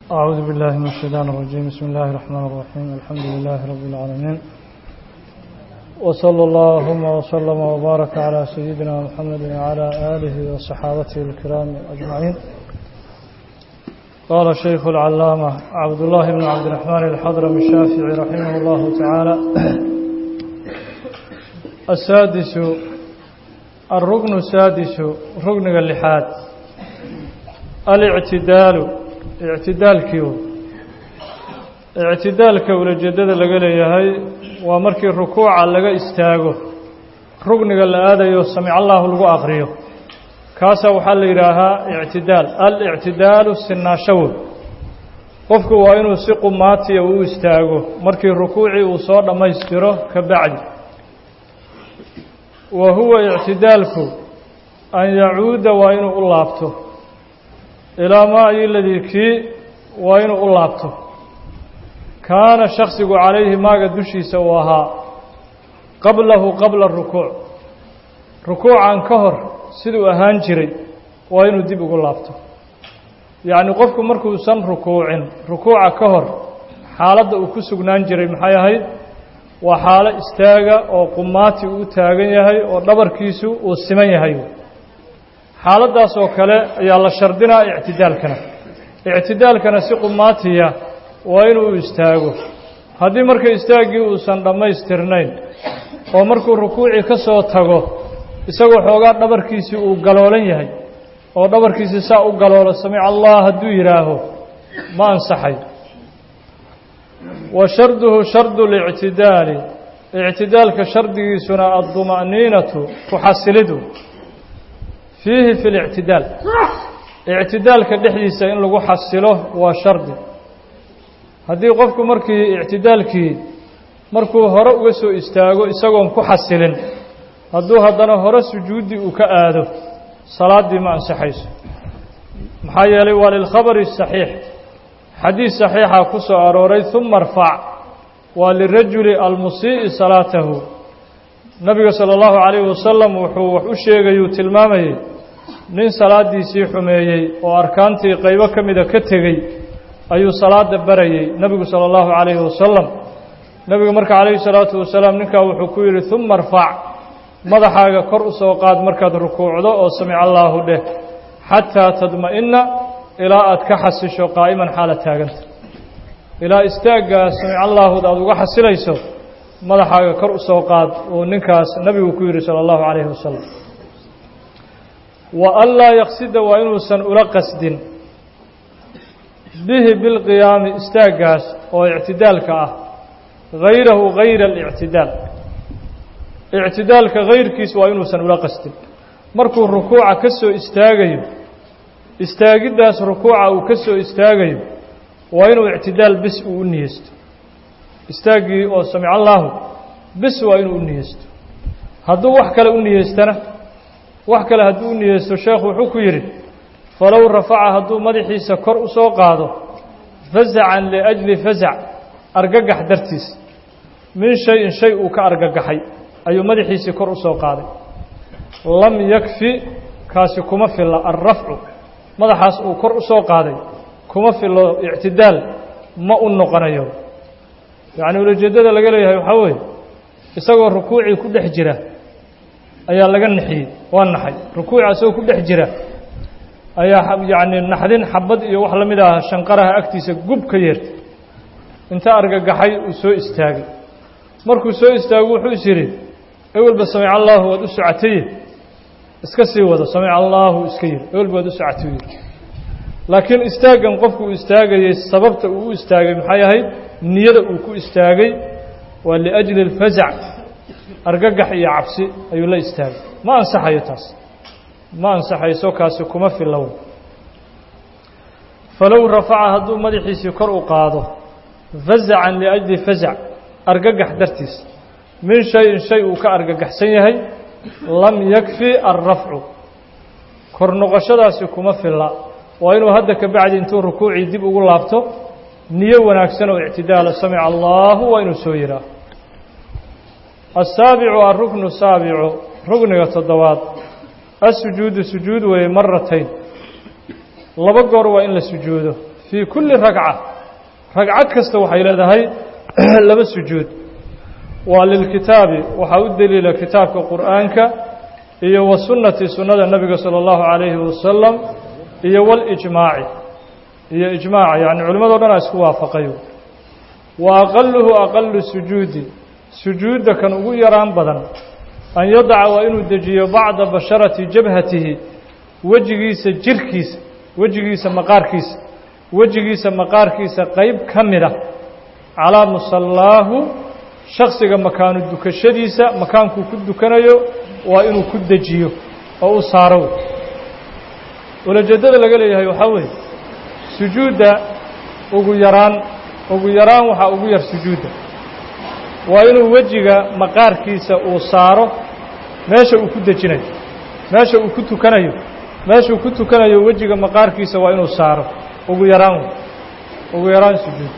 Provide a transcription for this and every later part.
أعوذ بالله من الشيطان الرجيم بسم الله الرحمن الرحيم الحمد لله رب العالمين وصلى اللهم وسلم وبارك على سيدنا محمد وعلى آله وصحابته الكرام أجمعين قال الشيخ العلامة عبد الله بن عبد الرحمن الحضرمي الشافعي رحمه الله تعالى السادس الركن السادس ركن اللحاد الاعتدال اعتدaalkiiu ictidaalka ulajeedada laga leeyahay waa markii rukuuca laga istaago rugniga la aadayo samic allahu lagu aqriyo kaasaa waxaa la yidhaahaa ictidaal alictidaalu sinaashawood qofku waa inuu si qumaatiya u istaago markii rukuucii uu soo dhammaystiro ka bacdi wa huwa ictidaalku an yacuuda waa inuu u laabto ilaa maa iladii kii waa inuu u laabto kaana shaksigu calayhi maaga dushiisa uu ahaa qablahu qabla rukuuc rukuucan ka hor siduu ahaan jiray waa inuu dib ugu laabto yacni qofku markuusan rukuucin rukuuca ka hor xaaladda uu ku sugnaan jiray maxay ahayd waa xaalo istaaga oo qumaati uu taagan yahay oo dhabarkiisu uu siman yahay xaaladdaas oo kale ayaa la shardinaa ictidaalkana ictidaalkana si qumaatiya waa inuu istaago haddii marka istaaggii uusan dhammaystirnayn oo markuu rukuucii ka soo tago isagoo xoogaa dhabarkiisii uu galoolan yahay oo dhabarkiisii saa u galoolo samic allah hadduu yidhaaho ma ansaxay wa sharduhu shardu lictidaali ictidaalka shardigiisuna adduma'niinatu ku xasilidu fiihi fi lictidaal ictidaalka dhexdiisa in lagu xasilo waa shardi haddii qofku markii ictidaalkii markuu hore uga soo istaago isagoon ku xasilin hadduu haddana hore sujuuddii uu ka aado salaaddii ma ansaxayso maxaa yeelay waa lilkhabari saxiix xadiis saxiixa ku soo arooray uma arfac waa lirajuli almusii'i salaatahu nabiga sala allahu calayhi wasalam wuxuu wax u sheegayuu tilmaamayey nin salaaddiisii xumeeyey oo arkaantii qaybo ka mida ka tegey ayuu salaadda barayey nebigu sala allahu calayhi wasalam nebigu marka calayhi salaatu wasalaam ninkaa wuxuu ku yidhi uma arfac madaxaaga kor u soo qaad markaad rukuucdo oo samic allaahu dheh xataa tadma'inna ilaa aad ka xasisho qaa'iman xaala taaganta ilaa istaaggaa samic allaahud aada uga xasilayso madaxaaga kor u soo qaad uu ninkaas nebigu ku yidhi sala allahu calayhi wasalam wa an laa yaqsida waa inuusan ula qasdin bihi bilqiyaami istaaggaas oo ictidaalka ah hayrahu hayra alictidaal ictidaalka hayrkiis waa inuusan ula qasdin markuu rukuuca ka soo istaagayo istaagiddaas rukuuca uu ka soo istaagayo waa inuu ictidaal bis uu u niyeysto istaaggii oo samic allaahu bis waa inuu u niyeysto hadduu wax kale u niyeystana wax kale hadduu u niyeysto sheekhu wuxuu ku yidhi falow rafaca hadduu madaxiisa kor u soo qaado fasacan liajli fasac argagax dartiis min shay-in shay uu ka argagaxay ayuu madaxiisii kor u soo qaaday lam yakfi kaasi kuma filla alrafcu madaxaas uu kor u soo qaaday kuma fillo ictidaal ma u noqonayo yacni ulajeeddada laga leeyahay waxaa weeye isagoo rukuucii ku dhex jira ayaa laga naxiyey waa naxay rukuuci isagoo ku dhex jira ayaa yacni naxdin xabad iyo wax la mid ah shanqaraha agtiisa gub ka yeertay inta argagaxay uu soo istaagay markuu soo istaago wuxuu is yidhi ewelba samic allaahu waad u socotaye iska sii wado samic allaahu iska yidhi ewelba waad u socotay yidhi laakiin istaaggan qofku uu istaagayey sababta uu u istaagay maxay ahayd niyada uu ku istaagay waa liajli alfasac argagax iyo cabsi ayuu la istaagay ma ansaxayo taas ma ansaxayso kaasi kuma filow falow rafaca hadduu madaxiisii kor u qaado fasacan liajli fasac argagax dartiis min shay-in shay uu ka argagaxsan yahay lam yakfi alrafcu kor noqoshadaasi kuma filla waa inuu hadda ka bacdi intuu rukuucii dib ugu laabto niyo wanaagsan oo ictidaala samica allaahu waa inuu soo yidhaah asaabicu alruknu saabicu rugniga toddobaad asujuudu sujuud weeye maratayn laba goor waa in la sujuudo fii kulli ragca ragcad kasta waxay leedahay laba sujuud waa lilkitaabi waxaa u deliila kitaabka qur'aanka iyo wa sunnati sunnada nebiga salى اllahu عalayhi wasalam iyo walijmaaci iyo ijmaaca yacni culimmado dhan a isku waafaqayo wa aqaluhu aqalu sujuudi sujuudda kan ugu yaraan badan an yadaca waa inuu dejiyo bacda basharati jabhatihi wejigiisa jirkiisa wejigiisa maqaarkiisa wejigiisa maqaarkiisa qayb ka mida calaa musallaahu shaksiga makaanu dukashadiisa makaankuu ku dukanayo waa inuu ku dejiyo oo u saaro ulajeeddada laga leeyahay waxaa weeye sujuudda ugu yaraan ugu yaraan waxaa ugu yar sujuudda waa inuu wejiga maqaarkiisa uu saaro meesha uu ku dejinayo meesha uu ku tukanayo meeshuu ku tukanayo wejiga maqaarkiisa waa inuu saaro ugu yaraan ugu yaraan sujuud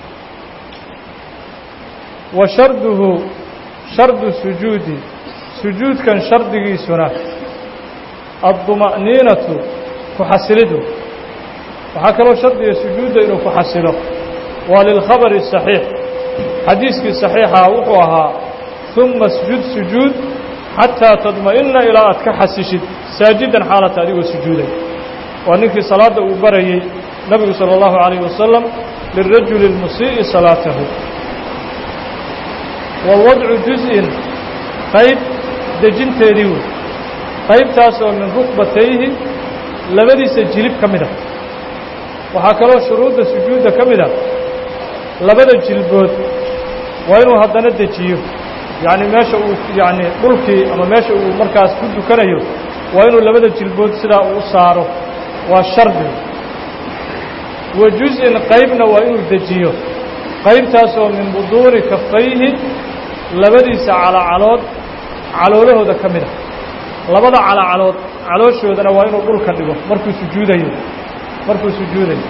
wa sharduhu shardu sujuudi sujuudkan shardigiisuna adduma'niinatu ku xasilidu waxaa kaloo shardiga sujuudda inuu ku xasilo waa lilkhabari saxiix xadiiskii saxiixaa wuxuu ahaa uma sjud sujuud xataa tadma'ina ilaa aad ka xasishid saajidan xaalata adigoo sujuuday waa ninkii salaadda uu barayey nebigu salى اllahu عalayه wasalam lirajuli اlmusii'i salaatahu wa wadcu juz-in qayb dejinteedii wey qaybtaas oo min rukbatayhi labadiisa jilib ka mid a waxaa kaloo shuruudda sujuudda ka mid a labada jilbood waa inuu haddana dejiyo yacni meesha uu yacni dhulkii ama meesha uu markaas ku dukanayo waa inuu labada jilbood sidaa uu saaro waa shardi wa juz-in qaybna waa inuu dejiyo qaybtaas oo min buduuni kafayhi labadiisa calacalood caloolahooda ka mid a labada calacalood calooshoodana waa inuu dhulka dhigo markuu sujuudayo markuu sujuudayo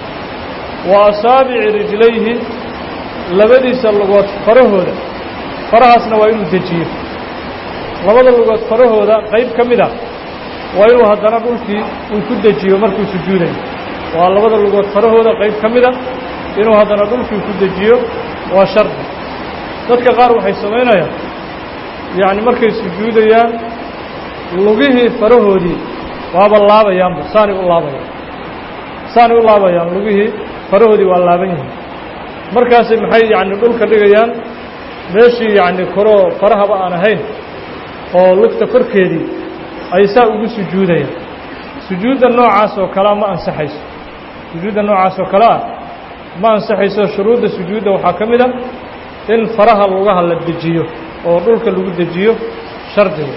wa asaabici rijlayhi labadiisa lugood farahooda farahaasna waa inuu dejiyo labada lugood farahooda qayb ka mid a waa inuu haddana dhulkii uu ku dejiyo markuu sujuudayo waa labada lugood farahooda qayb ka mid a inuu haddana dhulkii ku dejiyo waa shardi dadka qaar waxay samaynayaan yacni markay sujuudayaan lugihii farahoodii waaba laabayaanba saanay u laabayaan saanay u laabayaan lugihii farahoodii waa laaban yihiin markaasay maxay yacni dhulka dhigayaan meeshii yacni koroo farahaba aan ahayn oo lugta korkeedii ay saa ugu sujuudayaan sujuudda noocaas oo kalea ma ansaxayso sujuudda noocaas oo kale ah ma ansaxayso shuruudda sujuudda waxaa ka mid a in faraha lugaha la dejiyo oo dhulka lagu dejiyo shardiga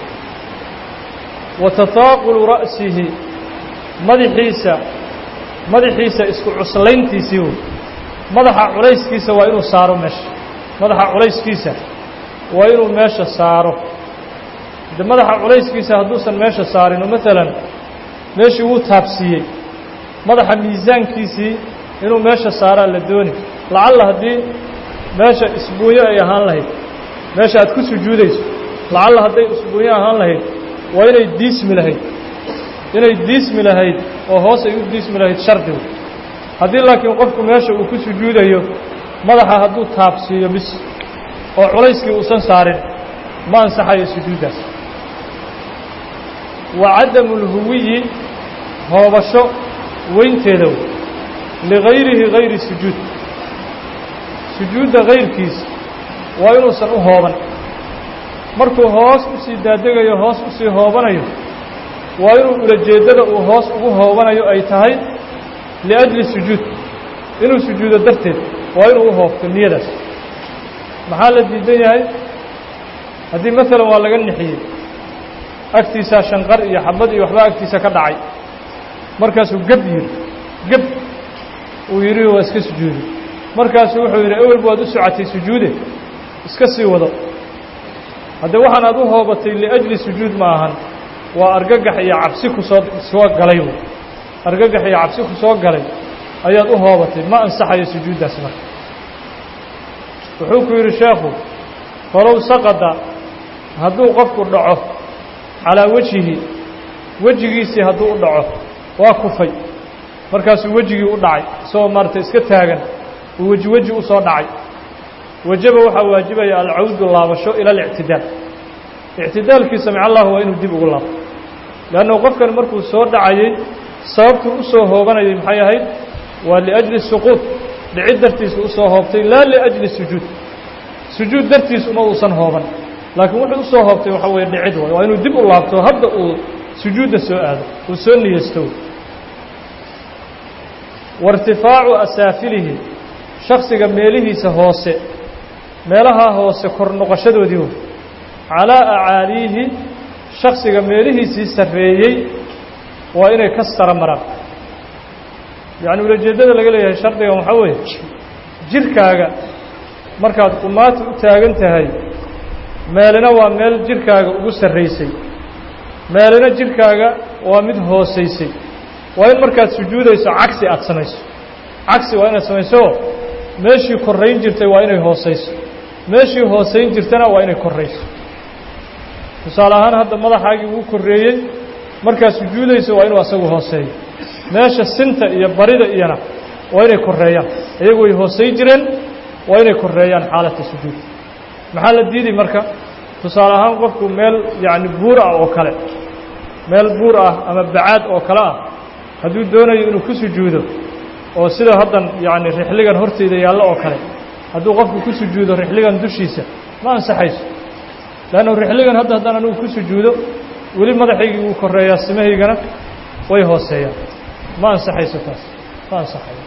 wa tataaqulu ra'sihi madaxiisa madaxiisa isku cuslayntiisii wey madaxa culayskiisa waa inuu saaro meesha madaxa culayskiisa waa inuu meesha saaro de madaxa culayskiisa hadduusan meesha saarin oo maalan meeshii wuu taabsiiyey madaxa miisaankiisii inuu meesha saaraa la dooni lacalla haddii meesha isbuunyo ay ahaan lahayd meesha aad ku sujuudayso lacalla hadday isbuunyo ahaan lahayd waa inay diismi lahayd inay diismi lahayd oo hoos ay u diismi lahayd shardigu haddii laakiin qofku meesha uu ku sujuudayo madaxa hadduu taabsiiyo bis oo culayskii uusan saarin ma ansaxayo sujuuddaas wa cadamu lhuwiyi hoobasho weynteeda wey ligayrihi gayri sujuud sujuudda gayrkiisa waa inuusan u hooban markuu hoos u sii daadegayo hoos u sii hoobanayo waa inuu ulajeeddada uu hoos ugu hoobanayo ay tahay liajli sujuud inuu sujuudo darteed waa inuu u hoobto niyadaas maxaa la diidan yahay haddii maalan waa laga nixiyey agtiisaa shanqar iyo xabad iyo waxbaa agtiisa ka dhacay markaasuu geb yidhi geb uu yidhi waa iska sujuuday markaasuu wuxuu yidhi ewelba waad u socotay sujuude iska sii wado haddee waxaan aad u hoobatay liajli sujuud ma ahan waa argagax iyo cabsi ku soo soo galay wey argagax iyo cabsi ku soo galay ayaad u hoobatay ma ansaxayo sujuuddaas marka wuxuu ku yidhi sheekhu falow saqada hadduu qofku dhaco calaa wejihi wejigiisii hadduu u dhaco waa kufay markaasuu wejigii u dhacay isagoo maaratay iska taagan uu weji weji u soo dhacay wajaba waxaa waajibaya alcawdu laabasho ila alictidaal ictidaalkii samic allahu waa inuu dib ugu laabto leannu qofkan markuu soo dhacayey sababtuu u soo hoobanayay maxay ahayd waa liajli suquud dhicid dartiisa u soo hoobtay laa liajli sujuud sujuud dartiis uma uusan hooban laakiin wuxuu u soo hoobtay waxaa weeye dhicid way waa inuu dib u laabto hadda uu sujuudda soo aado uu soo niyeysto wairtifaacu asaafilihi shaksiga meelihiisa hoose meelahaa hoose kor noqoshadoodii wey calaa acaaliihi shaksiga meelihiisii sarreeyey waa inay ka sara maraan yacni ulajeeddada laga leeyahay shardigan waxaa weeye jirkaaga markaad qumaata u taagan tahay meelina waa meel jirkaaga ugu sarraysay meelina jirkaaga waa mid hoosaysay waa in markaad sujuudayso cagsi aada samayso cagsi waa inaad samayso meeshii korrayn jirtay waa inay hoosayso meeshii hoosayn jirtana waa inay korrayso tusaale ahaan hadda madaxaagii wuu korreeyey markaad sujuudayso waa inuu asagu hooseeyo meesha sinta iyo barida iyana waa inay korreeyaan iyagu way hoosayn jireen waa inay korreeyaan xaalata sujuud maxaa la diiday marka tusaale ahaan qofku meel yacni buur ah oo kale meel buur ah ama bacaad oo kale ah hadduu doonayo inuu ku sujuudo oo sida haddan yacni rixligan horteyda yaallo oo kale hadduu qofku ku sujuudo rixligan dushiisa ma ansaxayso leannu rixligan hadda haddaan anigu ku sujuudo weli madaxaygii wuu korreeyaa simahaygana way hooseeyaan ma ansaxayso taas ma ansaxayo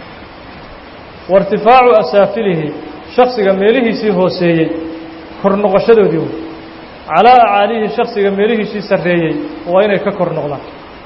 wairtifaacu asaafilihi shaksiga meelihiisii hooseeyey kor noqoshadoodii wey calaa acaalihi shaksiga meelihiisii sarreeyey waa inay ka kor noqdaan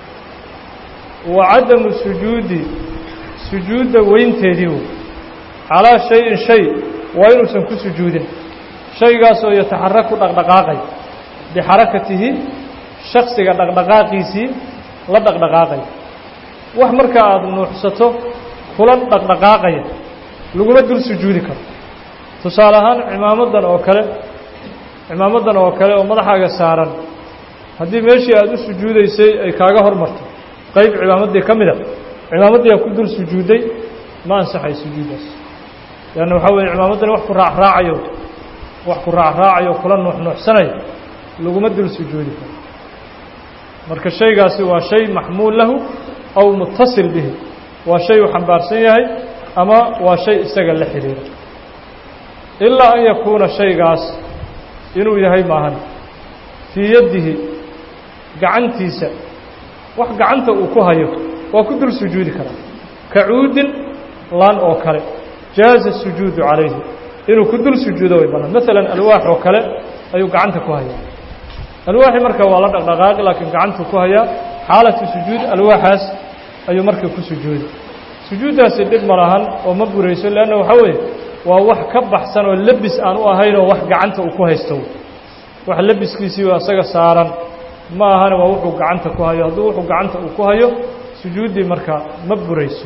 wa cadamu sujuudi sujuudda weynteedii wey calaa shayin shay waa inuusan ku sujuudin shaygaasoo yataxaraku dhaqdhaqaaqay bixarakatihi shaksiga dhaqdhaqaaqiisii la dhaqdhaqaaqaya wax marka aada nuuxsato kula dhaqdhaqaaqaya laguma dul sujuudi karo tusaale ahaan cimaamadan oo kale cimaamadan oo kale oo madaxaaga saaran haddii meeshii aada u sujuudaysay ay kaaga hormarto qayb cimaamaddii ka mida cimaamaddii aa ku dul sujuudday ma ansaxay sujuuddaas leanna waxaa weeye cimaamaddani wax ku raacraacayo wax ku raacraacayo kula nuuxnuuxsanayo laguma dul sujuudi karo marka shaygaasi waa shay maxmuul lahu aw mutasil bihi waa shay uu xambaarsan yahay ama waa shay isaga la xidhiira ilaa an yakuuna shaygaas inuu yahay maahan fii yaddihi gacantiisa wax gacanta uu ku hayo waa ku dul sujuudi karaa ka cuudin laan oo kale jaaza sujuudu calayhi inuu ku dul sujuudo way bannaan maalan alwaax oo kale ayuu gacanta ku hayaa alwaaxi marka waa la dhaqdhaqaaqi laakiin gacantuu ku hayaa xaalatu sujuud alwaaxaas ayuu marka ku sujuudi sujuuddaasi dhib ma lahan oo ma burayso leanna waxaa weeye waa wax ka baxsan oo lebis aan u ahaynoo wax gacanta uu ku haysto wax lebiskiisii oo asaga saaran ma ahana waa wuxuu gacanta ku hayo hadduu wuxuu gacanta uu ku hayo sujuuddii marka ma burayso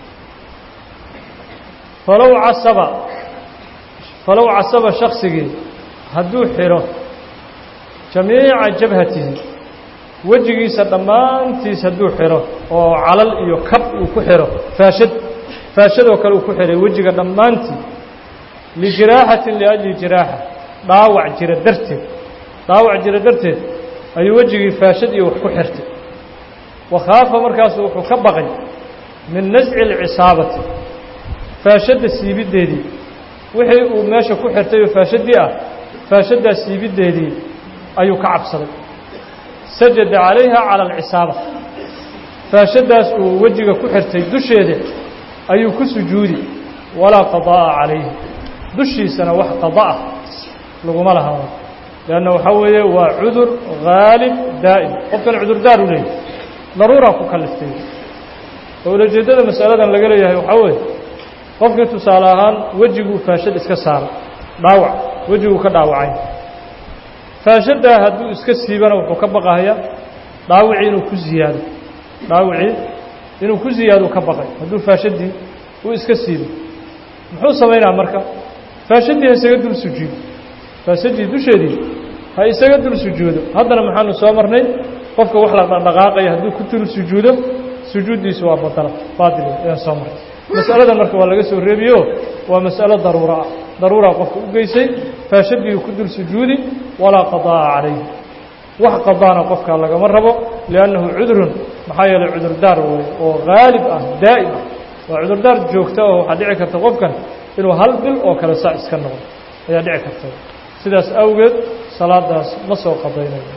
falow casaba falow casaba shaksigii hadduu xidho jamiica jabhatihi wejigiisa dhammaantiis hadduu xidho oo calal iyo kab uu ku xidho faashad faashadoo kale uu ku xidhay wejiga dhammaantii lijiraaxatin liajli jiraaxa dhaawac jira darteed dhaawac jira darteed ayuu wejigii faashad iyo wax ku xirtay wakhaafa markaasu wuxuu ka baqay min nasci alcisaabati faashadda siibiddeedii wixii uu meesha ku xirtay oo faashaddii ah faashaddaa siibiddeedii ayuu ka cabsaday sajada calayha cala alcisaaba faashaddaas uu wejiga ku xirtay dusheeda ayuu ku sujuudi walaa qadaa'a calayhi dushiisana wax qada'a laguma laha leanna waxaa weeye waa cudur haalib daa'im qofkan cudurdaar u leeyahy daruuraa ku kaliftay oo ulajeeddada masaladan laga leeyahay waxaa weeye qofkii tusaale ahaan wejiguu faashad iska saaray dhaawac wejiguu ka dhaawacay faashaddaa hadduu iska siibana wuxuu ka baqahayaa dhaawicii inuu ku ziyaado dhaawicii inuu ku ziyaado ka baqay hadduu faashaddii uu iska siibo muxuu samaynaa marka faashaddii ha isaga dul sujuudo faashadii dusheedii ha isaga dul sujuudo haddana maxaanu soo marnay qofka wax la dhaqdhaqaaqaya hadduu ku dul sujuudo sujuuddiisu waa badala baadil ayaan soo martay mas'aladan marka waa laga soo reebiyo waa mas'alo daruura ah daruuraa qofka u geysay faashadii ku dul sujuudi walaa qadaa'a calayhi wax qadaana qofka lagama rabo liannahu cudurun maxaa yeelay cudurdaar wey oo haalib ah daa'im ah waa cudurdaar joogta oo waxaa dhici karta qofkan inuu hal bil oo kale saa iska noqdo ayaa dhici karta sidaas awgeed salaadaas ma soo qadaynayo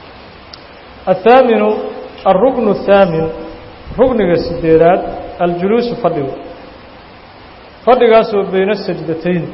الثاaminu الرukن الثaamin rukniga sideedaad aljuluusu fadhigu fadhigaasoo bayna sajdatayn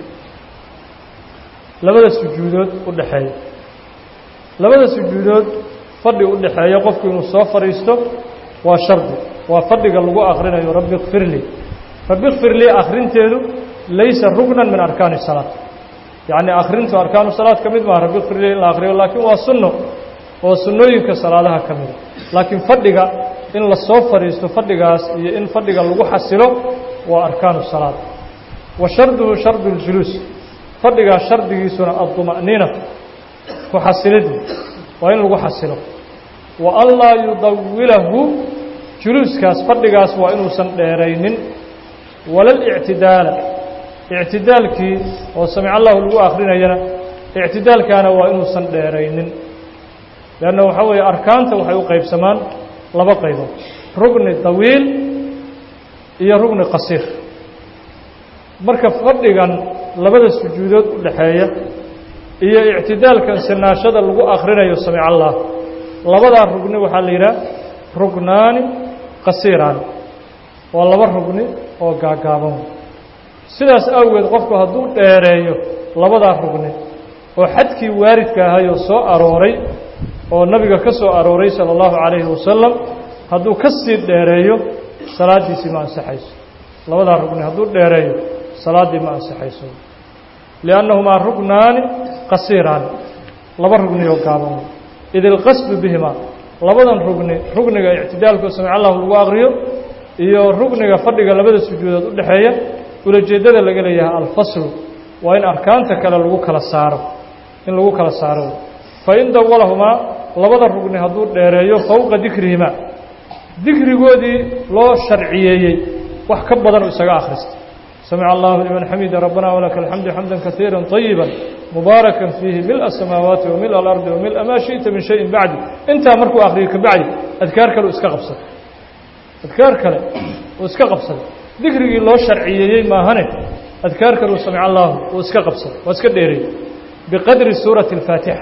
labada sujuudood u dhexeeya labada sujuudood fadhi u dhexeeya qofku inuu soo fadhiisto waa shardi waa fadhiga lagu akrinayo rabbi kfir lii rabbi kfir lii akrinteedu laysa rukna min arkaani الsalaaة yacni akrintu arkaanu salaad ka mid maa rabbi kfir lii in la akriyo laakiin waa sunno oo sunnooyinka salaadaha ka mida laakiin fadhiga in la soo fadhiisto fadhigaas iyo in fadhiga lagu xasilo waa arkaanu salaad wa sharduhu shardu اljuluus fadhigaas shardigiisuna adduma'niina ku xasilidii waa in lagu xasilo wa an laa yudawilahu juluuskaas fadhigaas waa inuusan dheeraynin wala اlictidaala ictidaalkii oo samic allahu lagu akrinayana ictidaalkaana waa inuusan dheeraynin leanna waxaa weeye arkaanta waxay u qaybsamaan laba qaybood rugni dawiil iyo rugni qasiir marka fadhigan labada sujuudood u dhexeeya iyo ictidaalkan sinaashada lagu akrinayo samic allah labadaa rugni waxaa la yidhaha rugnaani qasiiraani waa laba rugni oo gaagaaban sidaas awgeed qofku hadduu dheereeyo labadaa rugni oo xadkii waaridka ahayoo soo arooray oo nabiga ka soo arooray salى اllahu عalayhi wasalam hadduu ka sii dheereeyo salaaddiisii ma ansaxayso labadaa rugni hadduu dheereeyo salaaddii ma ansaxayso liannahumaa rugnaani qasiiraani laba rugni oo gaaban id ilqasdu bihima labadan rugni rugniga ictidaalku samic allahu lagu akriyo iyo rugniga fadhiga labada sujuudood u dhexeeya ulajeeddada laga leeyahay alfaslu waa in arkaanta kale lagu kala saaro in lagu kala saaro fain dawalahumaa labada rugni hadduu dheereeyo fowqa dikrihima dikrigoodii loo sharciyeeyey wax ka badan u isaga akhrista samica allahu liman xamida rabbana walaka alxamdu xamda kaiira طayiba mubaarakan fiihi mil الsamaawaati wa mil alardi wa mila maa shiئta min shayin bacdi intaa markuu akriyo kabacdi adkaar kale u iska qabsaday adkaar kale uu iska qabsaday dikrigii loo sharciyeeyey maahane adkaar kale uu samic allahu uu iska qabsaday waa iska dheereeyey biqadri suurati اlfaatixa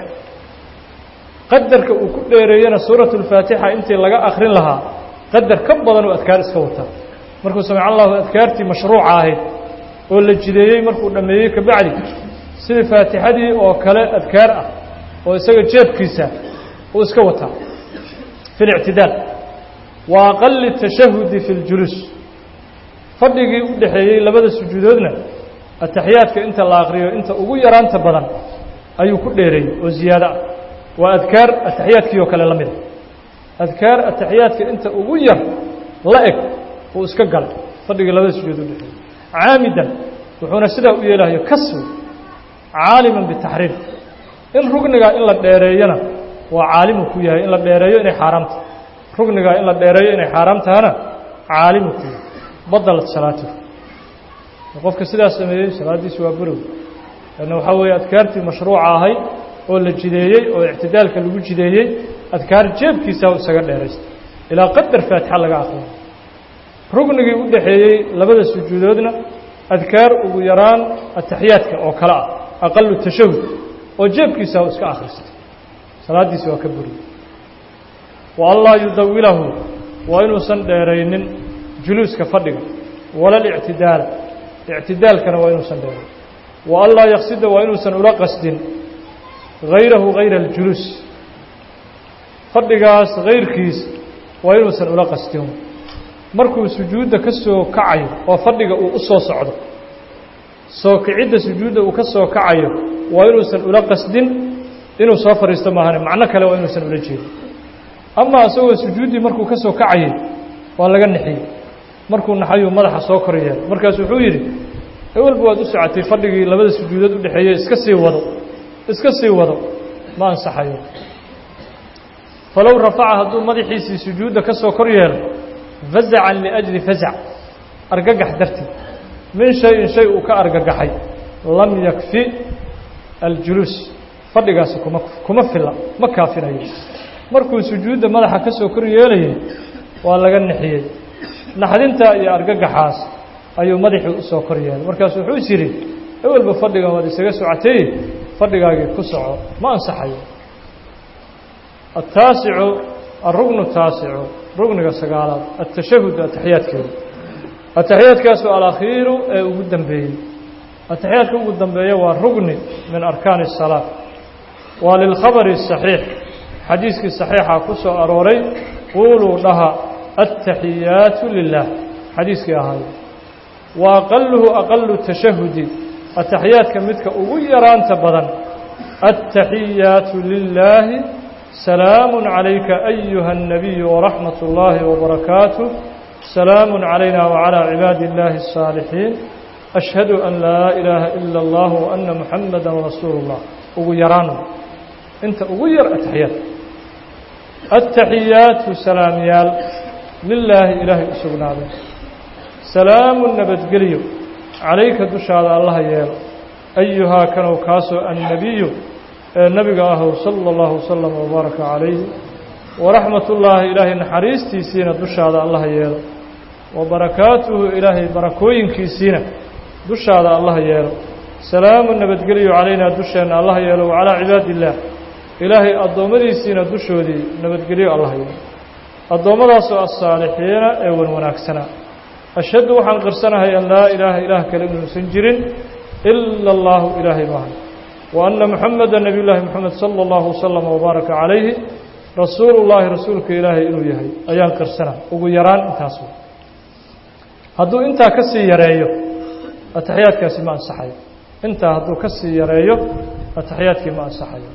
qadarka uu ku dheereeyena suuraة الfaatixa intii laga akrin lahaa qadar ka badan uu adkaar iska wataa markuu samic allahu adkaartii mashruuca ahayd oo la jideeyey markuu dhammeeyey kabacdi sidii faatixadii oo kale adkaar ah oo isaga jeebkiisa uu iska wataa fi اlictidaal wa aqali الtashahudi fi اljuluus fadhigii u dhexeeyey labada sujuudoodna ataxiyaadka inta la akriyo inta ugu yaraanta badan ayuu ku dheereeyey oo ziyaado ah waa adkaar ataxiyaadkii oo kale la mida adkaar ataxiyaadka inta ugu yar la eg uu iska galay fadhigii labada sujuud u dhexeeyey caamidan wuxuuna sidaa u yeelahayo kaswi caaliman bitaxriim in rugnigaa in la dheereeyana waa caalimu ku yahay in la dheereeyo inay xaaraamta rugnigaa in la dheereeyo inay xaaraam tahana caalimu ku yahay badalat salaatuhu qofka sidaas sameeyey salaaddiisi waa burow lanna waxaa weeye adkaartii mashruuca ahayd oo la jideeyey oo ictidaalka lagu jideeyey adkaar jeebkiisa isaga dheeraystay ilaa qadar faatixa laga akriyo rugnigii u dhexeeyey labada sujuudoodna adkaar ugu yaraan ataxiyaadka oo kale ah aqalu tashahud oo jeebkiisa iska akhristay salaaddiisi waa ka buriyey wa an laa yudawilahu waa inuusan dheeraynin juluuska fadhiga wala lictidaala ictidaalkana waa inuusan dheerayn wa an laa yaqsida waa inuusan ula qasdin hayrahu hayra aljuluus fadhigaas hayrkiis waa inuusan ula qastin markuu sujuudda ka soo kacayo oo fadhiga uu u soo socdo soo kicidda sujuudda uu ka soo kacayo waa inuusan ula qasdin inuu soo fadhiisto maahane macno kale waa inuusan ula jeedin ama isagoo sujuuddii markuu ka soo kacayay waa laga nixiyey markuu naxayuu madaxa soo kor yeelay markaas wuxuu yidhi ewelba waad u socotay fadhigii labada sujuudood u dhexeeyey iska sii wado iska sii wado ma ansaxayo falow rafaca hadduu madaxiisii sujuudda ka soo kor yeelo fazacan liأjli fazac argagax darteed min shayin shay uu ka argagaxay lam yakfi aljuluus fadhigaasi kuma kuma filla ma kaafinayo markuu sujuudda madaxa ka soo kor yeelayay waa laga nixiyey naxdinta iyo argagaxaas ayuu madaxii u soo kor yeelay markaasu wuxuu is yidhi ewelba fadhigan waad isaga socotay fadhigaagii ku soco ma ansaxayo ataasicu alrugnu taasicu rugniga sagaalaad atashahud ataxiyaadkeeda ataxiyaadkaasu alakhiiru ee ugu dambeeyey ataxiyaadka ugu dambeeya waa rugni min arkaani الsalaa waa lilkhabari الصaxiix xadiiskii صaxiixa ku soo arooray quuluu dhaha aلtaxiyaatu lilah xadiiskii ahaay wa aqaluhu aqalu tashahudi ataxiyaadka midka ugu yaraanta badan aلtaxiyaatu lilaahi salaamu عalayka ayuha الnabiy waraxmat اllahi wbarakaatuh salaamu عalayna wعalى cibaadi اllahi الصاalixiin ashhadu an laa ilaaha ila اllah وana muxamada rasuulu اllah ugu yaraan inta ugu yar ataxiyaad aلtaxiyaatu salaamyaal lilaahi ilaahay u sugnaaday salaamu nabadgelyo calayka dushaada allaha yeelo ayuhaa kanow kaasoo annabiyu ee nebiga ahow sala اllahu wasalam wbaaraka calayhi waraxmat ullaahi ilaahay naxariistiisiina dushaada allaha yeelo wa barakaatuhu ilaahay barakooyinkiisiina dushaada allaha yeelo salaamu nabadgelyo calaynaa dusheenna allaha yeelo wacalaa cibaadi illaah ilaahay addoommadiisiina dushoodii nabadgelyo allaha yeelo addoommadaasoo asaalixiina ee wan wanaagsanaa ashhadu waxaan qirsanahay an laa ilaaha ilaah kale inuusan jirin ila allaahu ilaahay maaha wa anna muxameda nebiy llaahi moxamed sala allahu wasalam wbaaraka calayhi rasuulu llaahi rasuulka ilaahay inuu yahay ayaan qirsana ugu yaraan intaas hadduu intaa ka sii yareeyo ataxiyaadkaasi ma ansaxayo intaa hadduu ka sii yareeyo ataxiyaadkii ma ansaxayo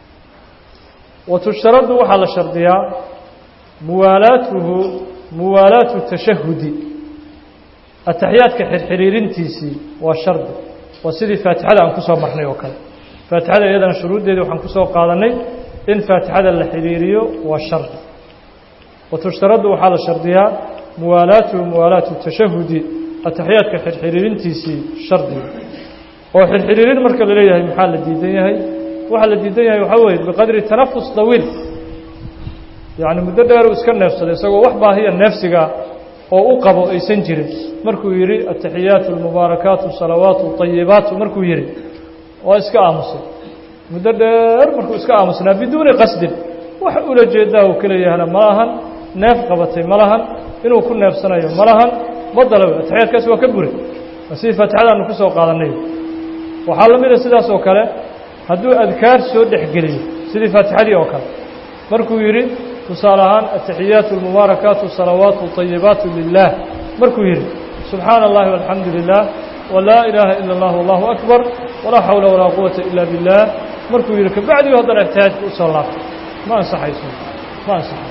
wa tushtaradu waxaa la shardiyaa muwaalaatuhu muwaalaatu tashahudi ataxiyaadka xirxiriirintiisii waa shardi waa sidii faatixada aan ku soo marnay oo kale faatixada iyadana shuruuddeedii waxaan ku soo qaadannay in faatixada la xidhiiriyo waa shardi wa tushtaradu waxaa la shardiyaa muwaalaatuhu muwaalaatu tashahudi ataxiyaadka xirxiriirintiisii shardiga oo xirxiriirin marka la leeyahay maxaa la diidan yahay waxaa la diidan yahay waxaa weeye biqadri tanafus dawiil yacni muddo dheeruu iska neefsaday isagoo wax baahiya neefsigaa oo u qabo aysan jirin markuu yidhi ataxiyaatu almubaarakaatu salawaatu ayibaatu markuu yidhi waa iska aamusay muddo dheer markuu iska aamusnaa biduuni qasdin wax ula jeedaa uu ka leeyahana ma lahan neef qabatay ma lahan inuu ku neefsanayo ma lahan badalaw ataxiyaadkaasi waa ka buray waa sidii faatixadaanu ku soo qaadannay waxaa la mida sidaas oo kale hadduu adkaar soo dhexgeliyo sidii faatixadii oo kale markuu yidhi tusaale ahaan ataxiyaatu almubaarakaatu salawaatu ayibaatu lilah markuu yidhi subxaana اllahi walxamdu lilah walaa ilaaha ila اllah wallahu akbar walaa xawla walaa quwata ila biاllah markuu yidhi kabacdiu haddana atixiyaadka u soo laabtay ma ansaxayso ma ansaxay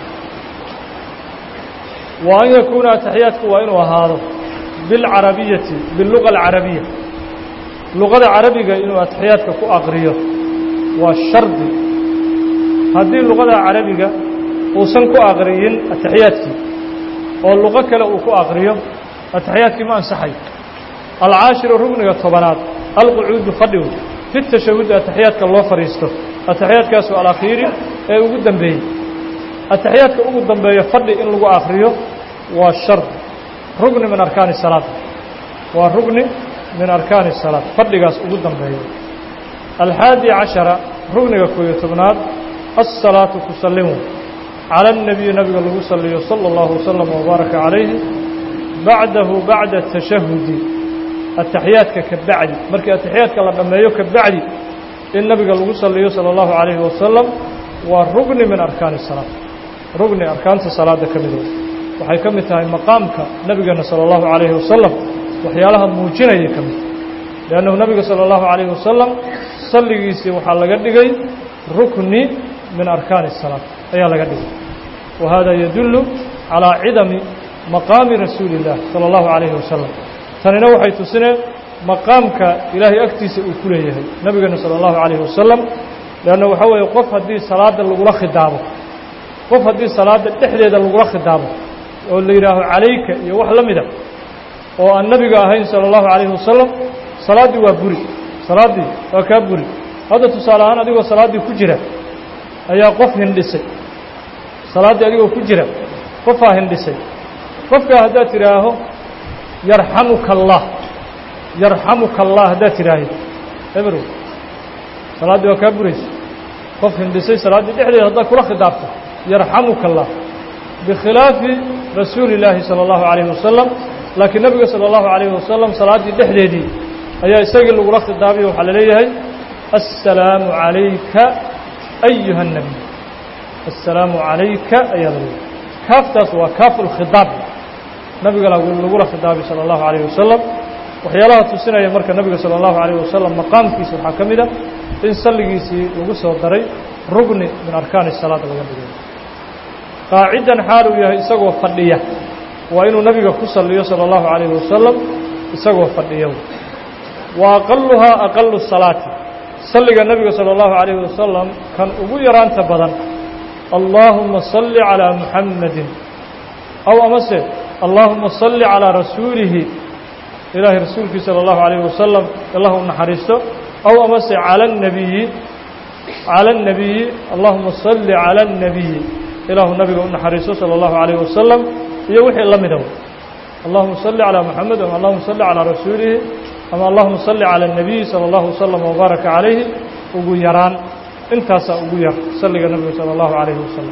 wa an yakuuna ataxiyaadku waa inuu ahaado bilcarabiyati biluga alcarabiya luqada carabiga inuu ataxiyaadka ku aqriyo waa shardi haddii luqada carabiga uusan ku aqriyin ataxiyaadkii oo luqo kale uu ku aqriyo ataxiyaadkii ma ansaxayo alcaashiru rugniga tobanaad alqucuudu fadhigu fi tashahudi ataxiyaadka loo fadhiisto ataxiyaadkaasu alakhiiri ee ugu dambeeyey ataxiyaadka ugu dambeeya fadhi in lagu akriyo waa shardi rugni min arkaani salaad waa rugni min arkaani salaad fadhigaas ugu dambeeya alxaadi cashara rugniga kooyo tobnaad asalaatu tusalimu cala الnabiyi nabiga lagu saliyo salى اllahu wasalam wbaaraka calayhi bacdahu bacda tashahudi ataxiyaadka ka bacdi markii ataxiyaadka la dhammeeyo ka bacdi in nabiga lagu saliyo salى اllahu calayhi wasalam waa rugni min arkaani salaad rugni arkaanta salaada ka mido waxay ka mid tahay maqaamka nabigeena salى اllahu calayhi wasalam waxyaalaha muujinaya ka mid liannahu nabiga salى اllahu calayhi wasalam salligiisii waxaa laga dhigay rukni min arkaani الsalaa ayaa laga dhigay wa hada yadullu calىa cidami maqaami rasuuli اllah salى اllahu calayhi wasalam tanina waxay tusineen maqaamka ilaahay agtiisa uu ku leeyahay nabigeena salى اllahu calayhi wasalam leanna waxaa weeye qof haddii salaadda lagula khidaabo qof haddii salaadda dhexdeeda lagula khidaabo oo la yidhaaho calayka iyo wax la mida oo aan nebiga ahayn sala allahu calayhi wasalam salaaddii waa buri salaaddii waa kaa buri hadda tusaale ahaan adigoo salaaddii ku jira ayaa qof hindhisay salaaddii adigoo ku jira qofaa hindhisay qofkaa haddaad tidhaaho yarxamuka allah yarxamuka allah haddaad tidhaahid eberow salaaddii waa kaa buraysa qof hindhisay salaaddii dhexdeeda haddaad kula khidaabto yarxamuka allah bikhilaafi rasuuli illaahi sala allahu calayhi wasalam laakiin nebiga sala allahu calayhi wasalam salaaddii dhexdeedii ayaa isagii lagula khidaabiyo waxaa la leeyahay assalaamu calayka ayuha الnabiy assalaamu calayka ayaa la leeyahay kaaftaas waa kaafu lkhidaab nabiga lagula khidaabi salى اllahu عalayه wasalam waxyaalaha tusinaya marka nabiga salى اllahu عalayه wasalam maqaamkiisa waxaa ka mid a in salligiisii lagu soo daray rugni min arkaani الsalaad laga dhigay qaacidan xaal uu yahay isagoo fadhiya waa inuu nabiga ku saliyo salى اllahu عalayه wasalam isagoo fadhiya wa aqaluhaa aqalu salaati salliga nabiga salى اllahu عalayه wasalam kan ugu yaraanta badan allaahuma salli calىa muxammadin aw amase allaahuma salli calىa rasuulihi ilaahay rasuulkii salى اllahu عalayه wasalam allah u naxariisto aw amase calى الnabiyi calى الnabiyi allahuma salli calى الnabiyi ilaahu nabiga u naxariisto salى اllahu عalayه wasalam iyo wixii la mida allahuma salli calىa muxamed ama allahuma salli calىa rasuulihi ama allahuma salli calى الnabiyi salى اllahu wslm wbaaraka calayhi ugu yaraan intaasaa ugu yar salliga nabiga salى اllahu عalayhi wasalam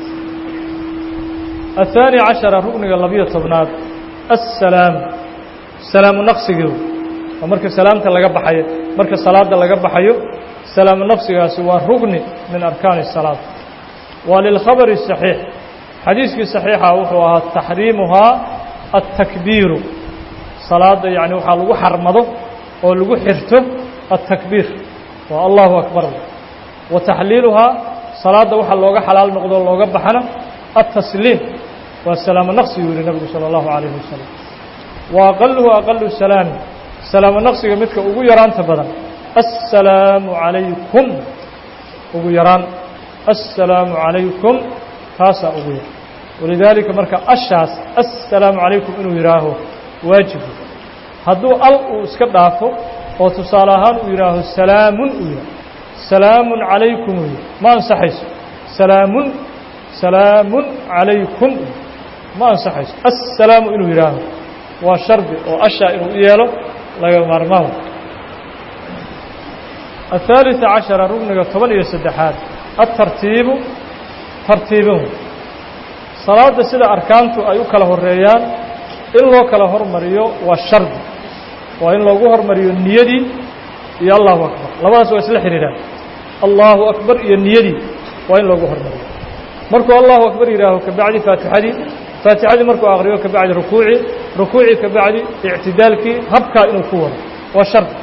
الثaanي caشhaرa rugniga labiyo tobnaad الsalaam salaamu naqsigii oo marka salaamta laga baxayo marka salaada laga baxayo salaamu naqsigaasi waa rugni min arkaani الsalaaة waa lilkhabr الصaxiix xadiiskii صaxiixa wuxuu ahaa taxriimuhaa الtakbiiru salaada yani waxaa lagu xarmado oo lagu xirto الtakbiir waa allahu akbar wa taxliiluhaa salaadda waxaa looga xalaal noqdo looga baxana الtasliim waa salaamo naqsigu yihi nabigu salى اllahu عalayه wasalam wa aqaluhu aqalu salaami salaamo naqsiga midka ugu yaraanta badan assalaamu عalaykum ugu yaraan assalaamu عalaykum taasaa ugu yar walidaalika marka ashaas assalaamu calaykum inuu yidhaaho waajibu hadduu al uu iska dhaafo oo tusaale ahaan uu yidhaaho salaamun uu yidhaho salaamun calaykum uu yidhi ma ansaxayso salaamun salaamun calaykum ma ansaxayso assalaamu inuu yidhaaho waa shardi oo ashaa inuu u yeelo laga maarmaan الثالثa caشhaرa rugniga toban iyo saddexaad aلtartiibu tartiibin salaada sida arkaantu ay u kala horeeyaan in loo kala hormariyo waa shardi waa in loogu hormariyo niyadii iyo allahu akbar labadaas waa isla xidhiidhaan allahu akbar iyo niyadii waa in loogu hormariyo markuu allahu akbar yidhaaho kabacdi faatixadii faatixadii markuu akriyo kabacdi rukuucii rukuucii kabacdi ictidaalkii habkaa inuu ku wado waa shardi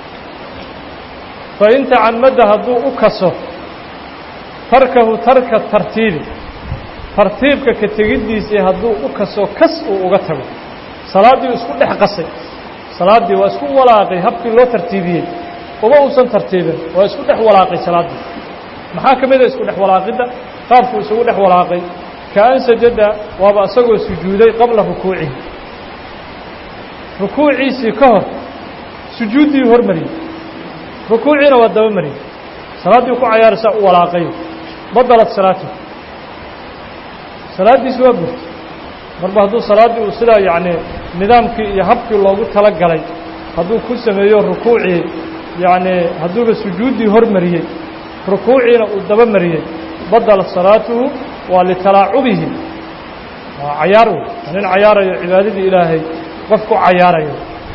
fain tacamada hadduu u kaso tarkahu tarka tartiibi tartiibka ka tegiddiisii hadduu u kaso kas uu uga tago salaaddii isku dhex qasay salaaddii waa isku walaaqay habkii loo tartiibiyey uma uusan tartiibin waa isku dhex walaaqay salaaddii maxaa ka mida isku dhex walaaqidda qaabkuu isugu dhex walaaqay kaan sajada waaba isagoo sujuuday qabla rukuucihi rukuuciisii ka hor sujuuddii hormariyey rukuuciina waa daba mariyey salaaddii ku cayaaraysaa u walaaqay badalat salaatu salaaddiisi waa burtay marba hadduu salaaddii uu sidaa yacni nidaamkii iyo habkii loogu tala galay hadduu ku sameeyo rukuucii yacni hadduuba sujuuddii hormariyey rukuuciina uu daba mariyey badalat salaatuhu waa litalaacubihi waa cayaar wey waa nin cayaarayo cibaadadii ilaahay qof ku cayaarayo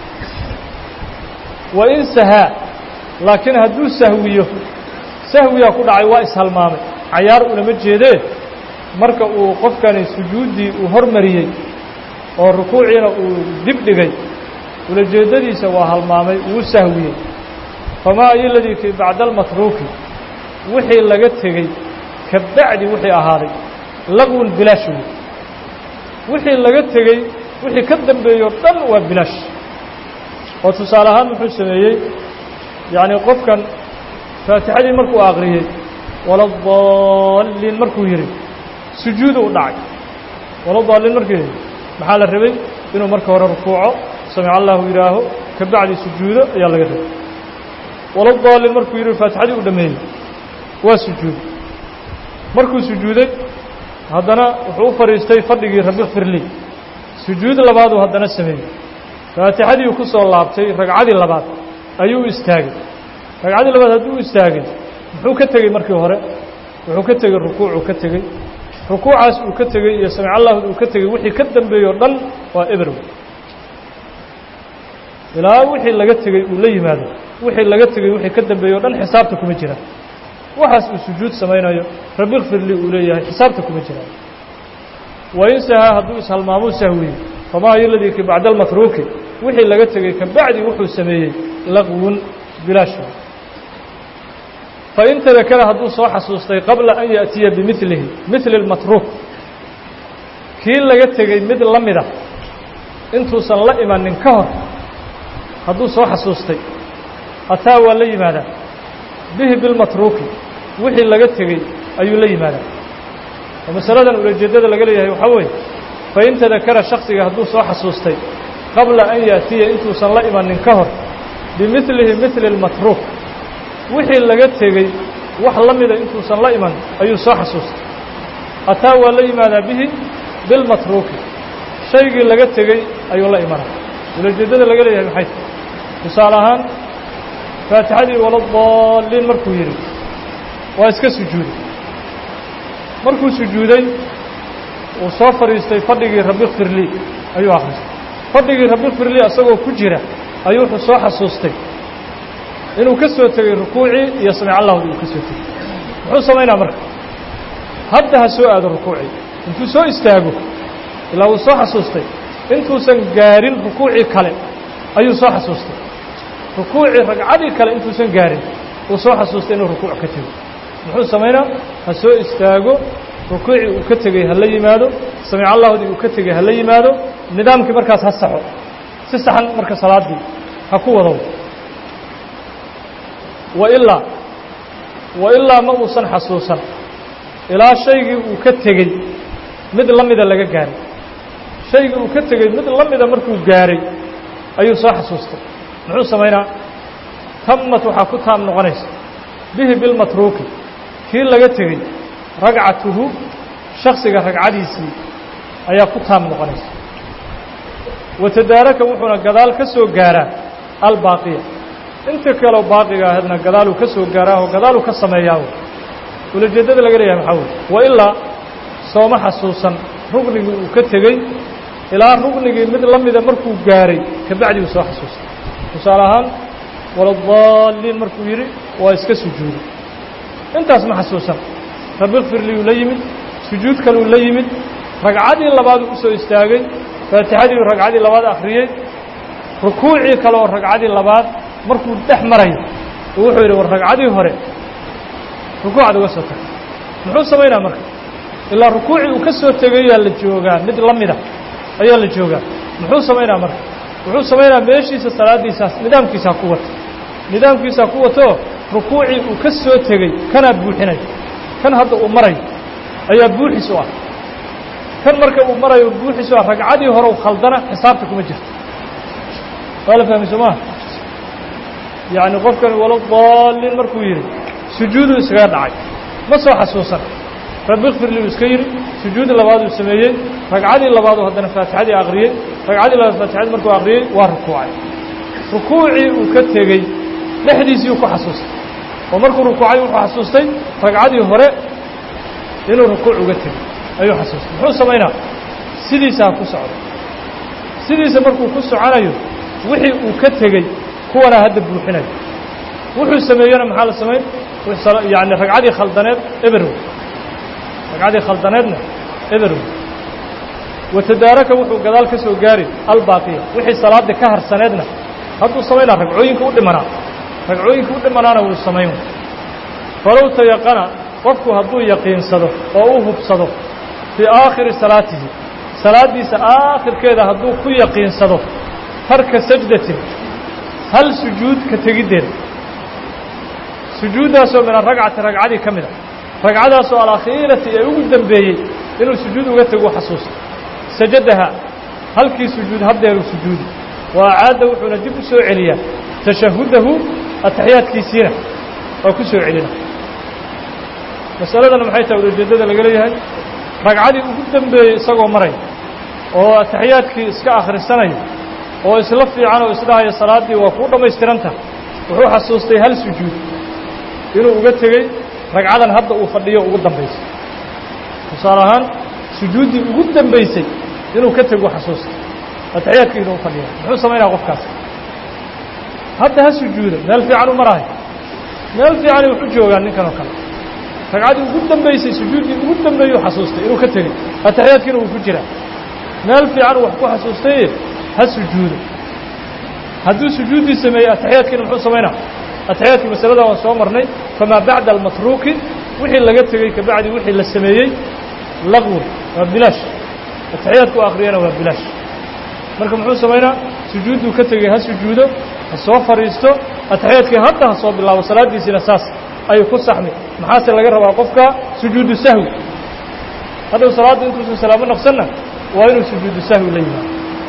wa in sahaa laakiin hadduu sahwiyo sahwiyaa ku dhacay waa ishalmaamay cayaar unama jeedee marka uu qofkani sujuuddii uu hormariyey oo rukuuciina uu dib dhigay ulajeeddadiisa waa halmaamay wuu sahwiyey famaa ayo ladii kii bacda almatruuki wixii laga tegey ka bacdi wixii ahaaday laqwun bilaash wey wixii laga tegey wixii ka dambeeyo dhan waa bilaash oo tusaale ahaan muxuu sameeyey yacni qofkan faatixadii markuu aqriyey waladaalliin markuu yidhi sujuudu u dhacay waladaalliin markuu yidhi maxaa la rabay inuu marka hore rukuuco samic allahu yidhaaho ka bacdi sujuudo ayaa laga rabay waladaalin markuu yidhi faatixadii u dhammeeyey waa sujuuday markuu sujuuday haddana wuxuu u fadhiistay fadhigii rabi kfirli sujuud labaaduu haddana sameeyey faatixadii ku soo laabtay ragcadii labaad ayuu u istaagay ragcadii labaad hadduu u istaagay muxuu ka tegey markii hore wuxuu ka tegey rukuucuu ka tegey rukuucaas uu ka tegey iyo samic allahud uu ka tegey wixii ka dambeeyey o dhan waa eberw ilaa wixii laga tegey uu la yimaado wixii laga tegey wixii ka dambeeyey o dhan xisaabta kuma jiraan waxaas uu sujuud samaynayo rabi kfirli uu leeyahay xisaabta kuma jiraan wain sahaa hadduu ishalmaamuu sahwiyey famaa yoladii ki bacda almatruuki wixii laga tegey ka bacdi wuxuu sameeyey laqwun bilaash fain tadakara hadduu soo xasuustay qabla an yaأtiya bimilihi mili اlmatruuk kii laga tegey mid la mida intuusan la imanin ka hor hadduu soo xasuustay ataa waa la yimaadaa bihi bilmatruuki wixii laga tegey ayuu la yimaadaa oo masaladan ulajeeddada laga leeyahay waxaa weeye fain tadakara shaksiga hadduu soo xasuustay qabla an yaأtiya intuusan la imanin ka hor bimilihi mili اlmatruuk wixii laga tegey wax la mida intuusan la iman ayuu soo xasuustay ataa waa la yimaadaa bihi bilmatruuki shaygii laga tegey ayuu la imanaa ulajeeddada laga leeyahay maxay tahay tusaale ahaan faatixadii waladaalliin markuu yidhi waa iska sujuuday markuu sujuuday uu soo fadhiistay fadhigii rabi kfirlii ayuu akhristay fadhigii rabi kfirlii isagoo ku jira ayuu wuxuu soo xasuustay inuu ka soo tegey rukuucii iyo samic allahudi uu ka soo tegey muxuu samaynaa marka hadda ha soo aado rukuucii intuu soo istaago ilaa uu soo xasuustay intuusan gaarin rukuucii kale ayuu soo xasuustay rukuucii ragcadii kale intuusan gaarin uu soo xasuustay inuu rukuuc ka tego muxuu samaynaa ha soo istaago rukuucii uu ka tegey ha la yimaado samic allahudii uu ka tegey ha la yimaado nidaamkii markaas ha saxo si saxan marka salaaddii ha ku wado wailaa wailaa ma uusan xasuusan ilaa shaygii uu ka tegey mid la mida laga gaaray shaygii uu ka tegey mid la mida markuu gaaray ayuu soo xasuustay muxuu samaynaa tammat waxaa ku taam noqonaysa bihi bilmatruuki kii laga tegey ragcatuhu shaksiga ragcadiisii ayaa ku taam noqonaysa watadaaraka wuxuuna gadaal ka soo gaaraa albaaqiya inta kaleo baaqiga ahaydna gadaaluu ka soo gaaraaho gadaaluu ka sameeyaaho ulajeeddada laga leeyahay maxaa weye wailaa sooma xasuusan rugnigii uu ka tegey ilaa rugnigii mid la mida markuu gaaray ka bacdi uu soo xasuustay tusaale ahaan waladaalliin markuu yidhi waa iska sujuuday intaas ma xasuusan rabi kfirliyuu la yimid sujuud kaluu la yimid ragcadii labaaduu u soo istaagay faatixadii ragcadii labaad akhriyey rukuucii kale oo ragcadii labaad markuu dhex marayo uu wuxuu yidhi war ragcadii hore rukuucad uga soo tagtay muxuu samaynaa marka ilaa rukuucii uu ka soo tegayaa la joogaa mid la mida ayaa la joogaa muxuu samaynaa marka wuxuu samaynaa meeshiisa salaaddiisaas nidaamkiisaa ku wata nidaamkiisaa ku watoo rukuucii uu ka soo tegey kanaa buuxinay kan hadda uu marayo ayaa buuxis u ah kan marka uu marayo buuxis u ah ragcadii hore u khaldana xisaabta kuma jirto waa la fahmay soo maa yacni qofkani walo daalliin markuu yidhi sujuuduu iskaga dhacay ma soo xasuusan rabi kfirliuu iska yidhi sujuudi labaaduu sameeyey ragcadii labaaduu haddana faatixadii akhriyey ragcadii labaad faatixadii markuu akhriyey waa rukuucay rukuucii uu ka tegey dhexdiisiiuu ku xasuustay oo markuu rukuucay wuxuu xasuustay ragcadii hore inuu rukuuc uga tegey ayuu xasuustay muxuu samaynaa sidiisa ha ku socdo sidiisa markuu ku soconayo wixii uu ka tegey kuwanaa hadda buuxinayo wuxuu sameeyena maxaa la samayn yani ragcadii khaldaneed eberw ragcadii khaldaneedna eberw watadaaraka wuxuu gadaal ka soo gaari albaaqiya wixii salaaddii ka harsaneedna hadduu samaynaa ragcooyinka u dhimanaa ragcooyinka u dhimanaana wuu samayn falow tayaqana qofku hadduu yaqiinsado oo u hubsado fii aakhiri salaatihi salaaddiisa aakhirkeeda hadduu ku yaqiinsado tarka sajdatin hal sujuud ka tegiddeeda sujuuddaasoo min aragcati ragcadii ka mid a ragcadaasoo alakhiirati ee ugu dembeeyey inuu sujuud uga tego xasuusta sajadaha halkii sujuud haddeeru sujuudi wa acaada wuxuuna dib u soo celiyaa tashahudahu ataxiyaadkiisiina waa ku soo celina masaladana maxay tahay ulajeeddada laga leeyahay ragcadii ugu dambeeyey isagoo maraya oo ataxiyaadkii iska akhrisanaya oo isla fiican oo isdhahaya salaaddii waa kuu dhammaystiranta wuxuu xasuustay hal sujuud inuu uga tegey ragcadan hadda uu fadhiyo ugu dambaysay tusaale ahaan sujuuddii ugu dambaysay inuu ka tego xasuustay ataxiyaadkii inuu fadhiya muxuu samaynaya qofkaas hadda ha sujuuda meel fiican u maraayo meel fiicanay wax u joogaan ninkan oo kale ragcaddii ugu dambaysay sujuuddii ugu dambeeyuu xasuustay inuu ka tegey ataxiyaadkiina uu ku jiraa meel fiican wax ku xasuustaye ha sujuudo hadduu sujuuddii sameeyey ataxiyaadkiina muxuu samaynaa ataxiyaadkii masaladan waan soo marnay famaa bacda almatruuki wixii laga tegey kabacdi wixii la sameeyey laqwun waa bilaash ataxiyaadku akhriyana waa bilaash marka muxuu samaynaa sujuudduu ka tegey ha sujuudo ha soo fadhiisto ataxiyaadkii hadda ha soo bilaabo salaaddiisiina saas ayuu ku saxmi maxaase laga rabaa qofka sujuudu sahwi hadhow salaaddu intuusan salaamo naqsanna waa inuu sujuudu sahwi la yimaado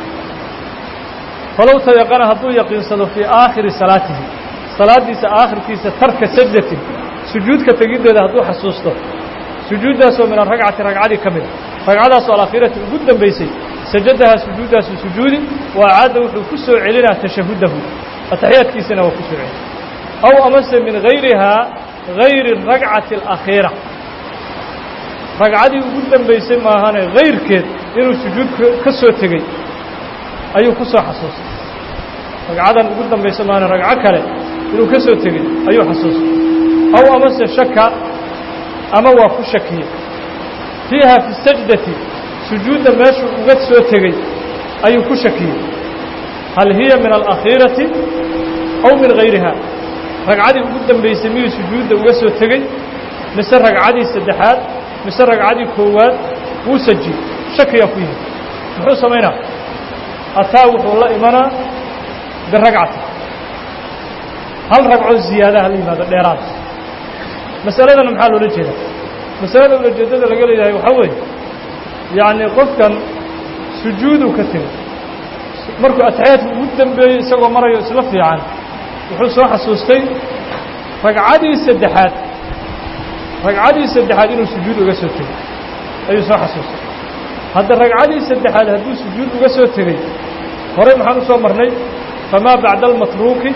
falow tayaqana hadduu yaqiinsado fii aakhiri salaatihi salaaddiisa aakhirkiisa tarka sajdatin sujuudka tegiddeeda hadduu xasuusto sujuuddaasoo min aragcati ragcadii ka mida ragcadaasoo alaakhirati ugu dambaysay sajadahaa sujuuddaasu sujuudi wa acaadda wuxuu ku soo celinaa tashahudahu ataxiyaadkiisana waa ku soo celina aw amase min hayrihaa hayri ragcati alakhiira ragcadii ugu dambaysay maahane hayrkeed inuu sujuud ka soo tegey ayuu ku soo xasuustay ragcadan ugu dambaysa maahane ragco kale inuu ka soo tegey ayuu xasuustay aw amase shaka ama waa ku shakiyey fiiha fi sajdati sujuudda meeshuu uga soo tegey ayuu ku shakiyey hal hiya min alakhiirati aw min hayriha ragcadii ugu dambaysay miyuu sujuudda uga soo tegey mise ragcadii saddexaad mise ragcadii koowaad wuu sajiyey shakiyaa ku yimid muxuu samaynaa ataa wuxuu la imanaa biragcati hal ragcoo ziyaadaha la yimaado dheeraad masaladana maxaa loola jeedaa masalada ulajeeddada laga leeyahay waxaa weeye yacni qofkan sujuuduu ka tegey markuu ataxiyaadka ugu dambeeyey isagoo marayo isla fiican wuxuu soo xasuustay ragcadii saddexaad ragcadii saddexaad inuu sujuud uga soo tegey ayuu soo xasuustay hadda ragcadii saddexaad hadduu sujuud uga soo tegey horey maxaan u soo marnay famaa bacda almatruuki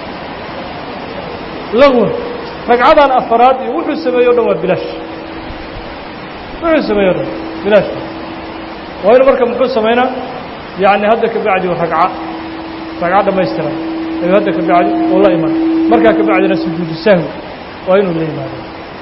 lagwun ragcadan afaraad iyo wuxuu sameeye o dhan waa bilaash wuxuu sameeye o dhan bilaash waa inu marka muxuu samaynaa yacni hadda ka bacdi ragca ragco dhammaystiran ayuu hadda ka bacdi uu la iman markaa ka bacdina sujuudu sahwi waa inuu la yimaado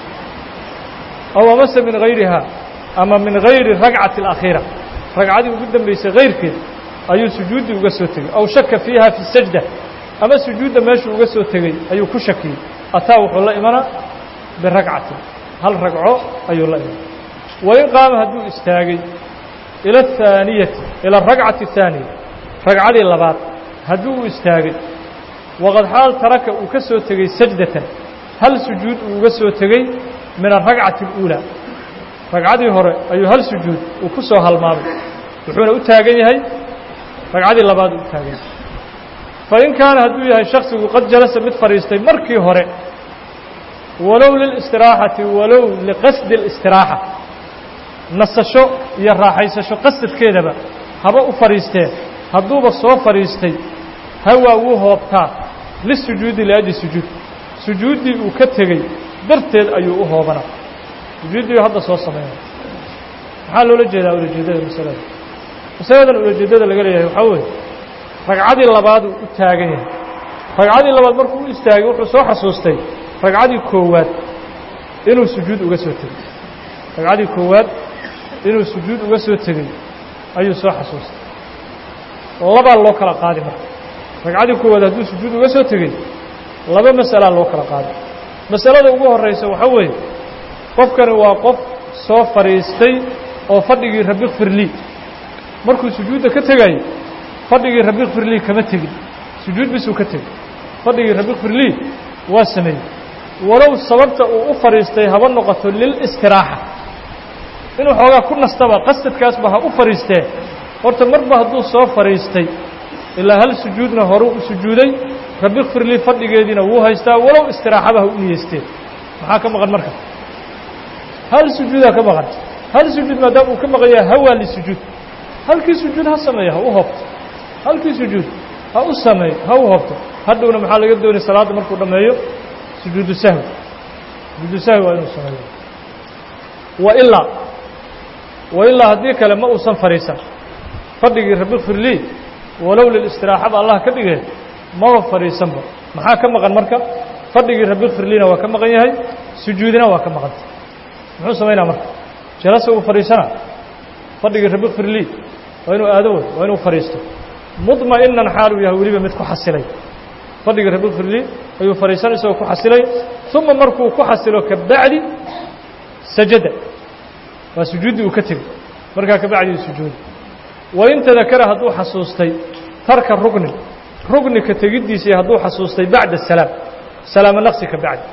aw amase min hayriha ama min hayri ragcati alakhiira ragcadii ugu dambaysay hayrkeed ayuu sujuuddii uga soo tegey aw shaka fiiha fi sajda ama sujuudda meeshuu uga soo tegey ayuu ku shakiyey ataa wuxuu la imanaa biragcatin hal ragco ayuu la imanaa wain qaama hadduu istaagay ila athaaniyati ila aragcati athaaniya ragcadii labaad hadduu u istaagay waqad xaal taraka uu ka soo tegey sajdatan hal sujuud uu uga soo tegey min alragcati اluulaa ragcadii hore ayuu hal sujuud uu ku soo halmaamay wuxuuna u taagan yahay ragcadii labaad uu u taagan yahay fain kaana hadduu yahay shaksigu qad jalasa mid fadhiistay markii hore walow lilاstiraaxati walow liqasdi اlistiraaxa nasasho iyo raaxaysasho qasadkeedaba haba u fadhiisteen hadduuba soo fadhiistay hawaa wuu hoobtaa lisujuudi liajli sujuud sujuuddii uu ka tegey darteed ayuu u hoobanaa sujuuddii hadda soo samaynaya maxaa loola jeedaa ulajeeddada masalada masaladan ulajeeddada laga leeyahay waxaa weeye ragcadii labaad uu u taagan yahay ragcadii labaad markuu u istaagay wuxuu soo xasuustay ragcadii koowaad inuu sujuud uga soo tegey ragcadii koowaad inuu sujuud uga soo tegey ayuu soo xasuustay labaa loo kala qaadi marka ragcadii koowaad hadduu sujuud uga soo tegey laba masalaa loo kala qaadi masalada ugu horraysa waxaa weeye qofkani waa qof soo fadhiistay oo fadhigii rabi kfirlii markuu sujuudda ka tegayey fadhigii rabi kfirlii kama tegin sujuud bisuu ka tegey fadhigii rabi kfirlii waa sameeyey walow sababta uu u fadhiistay haba noqoto lilistiraaxa inuu xoogaa ku nastaba qasadkaasba ha u fadhiistee horta marba hadduu soo fadhiistay ilaa hal sujuudna horuu u sujuuday rabbi kfir lii fadhigeediina wuu haystaa walow istiraaxaba ha u niyeysteen maxaa ka maqan marka hal sujuudaa ka maqan hal sujuud maadaama uu ka maqan yahay hawaa lisujuud halkii sujuud ha sameeyo ha u hobto halkii sujuud ha u sameeyo ha u hobto hadhowna maxaa laga doonaya salaadda markuu dhammeeyo sujuudu sahwi sujuudu sahwi waa inuu sameeyo wailaa wailaa haddii kale ma uusan fadhiisan fadhigii rabbi kfir lii walow lilistiraaxaba allah ka dhigee maba fadhiisanba maxaa ka maqan marka fadhigii rabbi kfir liina waa ka maqan yahay sujuudina waa ka maqanta muxuu samaynaa marka jalasa uu fadhiisana fadhigii rabbi kfir lii waa inuu aado wey waa inuu fadhiisto mudma'inan xaaluu yahay weliba mid ku xasilay fadhigii rabbi kfir lii ayuu fadhiisan isagoo ku xasilay uma markuu ku xasilo kabacdi sajada waa sujuuddii uu ka tegey markaa kabacdi sujuudi wain tadakara hadduu xasuustay tarka rugnin rugni ka tegiddiisii hadduu xasuustay bacda salaam salaamo naqsi ka bacdi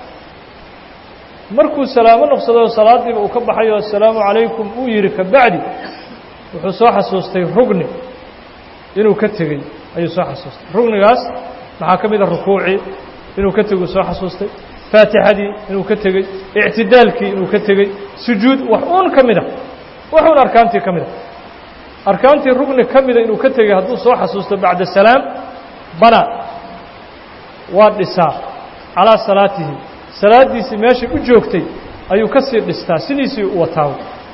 markuu salaamo noqsado salaadiiba uu ka baxayo assalaamu calaykum uu yidhi ka bacdi wuxuu soo xasuustay rugni inuu ka tegey ayuu soo xasuustay rugnigaas maxaa ka mid a rukuucii inuu ka teguu soo xasuustay faatixadii inuu ka tegey ictidaalkii inuu ka tegey sujuud wax uun ka mid a wax uun arkaantii ka mid a arkaantii rugni ka mida inuu ka tegey hadduu soo xasuusto bacda salaam bana waa dhisaa calaa salaatihi salaaddiisii meeshay u joogtay ayuu ka sii dhistaa sidiisii u wataawo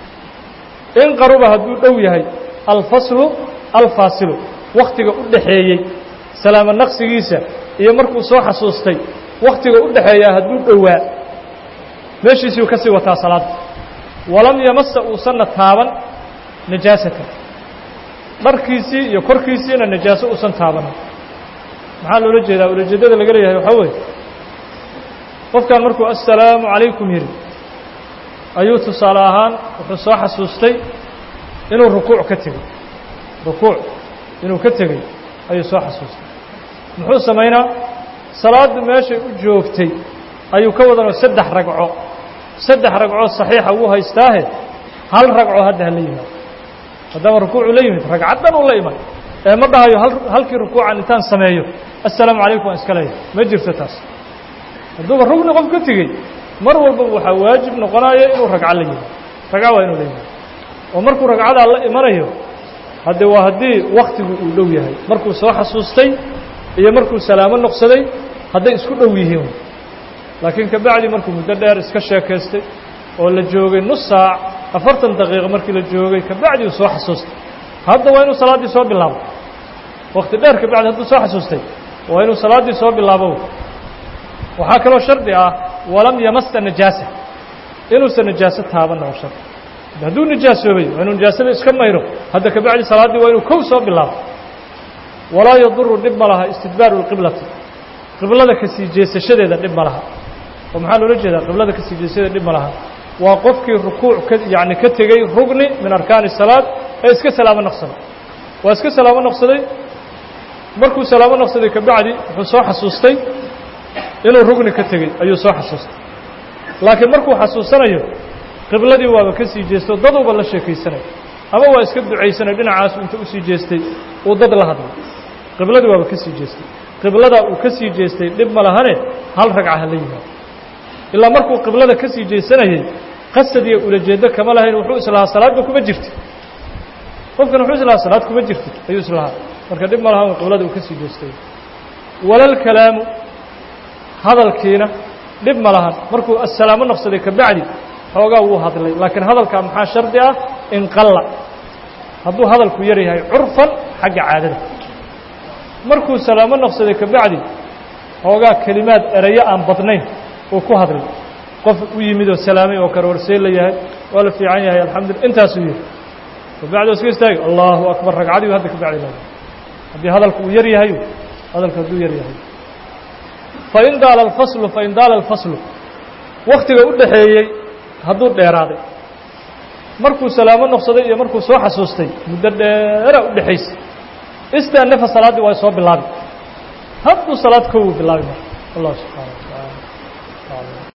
in qaruba hadduu dhow yahay alfaslu alfaasilu wakhtiga u dhaxeeyey salaamo naqsigiisa iyo markuu soo xasuustay wakhtiga u dhaxeeyaa hadduu dhowaa meeshiisiiu ka sii wataa salaadda walam yamasa uusanna taaban najaasata dharkiisii iyo korkiisiina najaaso uusan taabanin maxaa loola jeedaa ulajeeddada laga leeyahay waxaa weeye qofkan markuu assalaamu calaykum yidhi ayuu tusaale ahaan wuxuu soo xasuustay inuu rukuuc ka tegey rukuuc inuu ka tegey ayuu soo xasuustay muxuu samaynaa salaaddu meeshay u joogtay ayuu ka wadanoo saddex ragco saddex ragcoo saxiixa wuu haystaahe hal ragco hadda ha la yimaado haddaba rukuucu la yimid ragcaddan uu la iman ee ma dhahayo halkii rukuucan intaan sameeyo assalaamu calaykum waan iska leeyahay ma jirto taas hadduuba rugni qof ka tegey mar walbaba waxaa waajib noqonaya inuu ragco la yimaado ragco waa inuu la yimaado oo markuu ragcadaa la imanayo hadde waa haddii wakhtigu uu dhow yahay markuu soo xasuustay iyo markuu salaamo noqsaday hadday isku dhow yihiin laakiin kabacdi markuu muddo dheer iska sheekaystay oo la joogay nus saac afartan daqiiqo markii la joogay kabacdi uu soo xasuustay hadda waa inuu salaaddii soo bilaabo wakti dheer kabacdi hadduu soo xasuustay waa inuu salaaddii soo bilaabo waxaa kaloo shardi ah walam yamasa najaasa inuusan najaaso taabanna oo shardi hadduu nijaasoobay waa inuu nijaasada iska mayro hadda kabacdi salaaddii waa inuu kow soo bilaabo walaa yaduru dhib ma laha istidbaaru lqiblati qiblada ka sii jeesashadeeda dhib ma laha oo maxaa loola jeedaa qiblada ka sii jeesashadeeda dhib ma laha waa qofkii rukuuc ka yacni ka tegey rugni min arkaani salaad ee iska salaamo noqsaday waa iska salaamo noqsaday markuu salaamo noqsaday kabacdi wuxuu soo xasuustay inuu rugni ka tegey ayuu soo xasuustay laakiin markuu xasuusanayo qibladii waaba ka sii jeesto daduuba la sheekaysanay ama waa iska ducaysanay dhinacaasu inta usii jeestay uu dad la hadlay qibladii waaba ka sii jeestay qibladaa uu ka sii jeestay dhib ma lahane hal ragca ha la yimaado ilaa markuu qiblada ka sii jeesanayey qasad iyo ulajeeddo kama lahayn wuxuu islahaa salaadba kuma jirti qofkan wuxuu islahaa salaad kuma jirti ayuu islahaa marka dhib ma lahan qiblada uu ka sii jeestay walal kalaamu hadalkiina dhib ma lahan markuu assalaamo noqsaday kabacdi xoogaa wuu hadlay laakiin hadalkaa maxaa shardi ah inqalla hadduu hadalku yar yahay curfan xagga caadada markuu salaamo noqsaday kabacdi xoogaa kelimaad erayo aan badnayn uu ku hadlay qof u yimid oo salaamay oo kale warsee la yahay waa la fiican yahay alxamdulila intaasuu yihi kabacdi iska istaagi allahu akbar ragcadii hadda kabacdi la haddii hadalku uu yar yahay hadalku hadduu yar yahay fain daala alfaslu fain daala alfaslu waktiga u dhaxeeyey hadduu dheeraaday markuu salaamo noqsaday iyo markuu soo xasuustay muddo dheera u dhexaysay istaanafa salaaddii waa soo bilaabi hadduu salaad kow bilaabi marka allah subxaana wa tacaala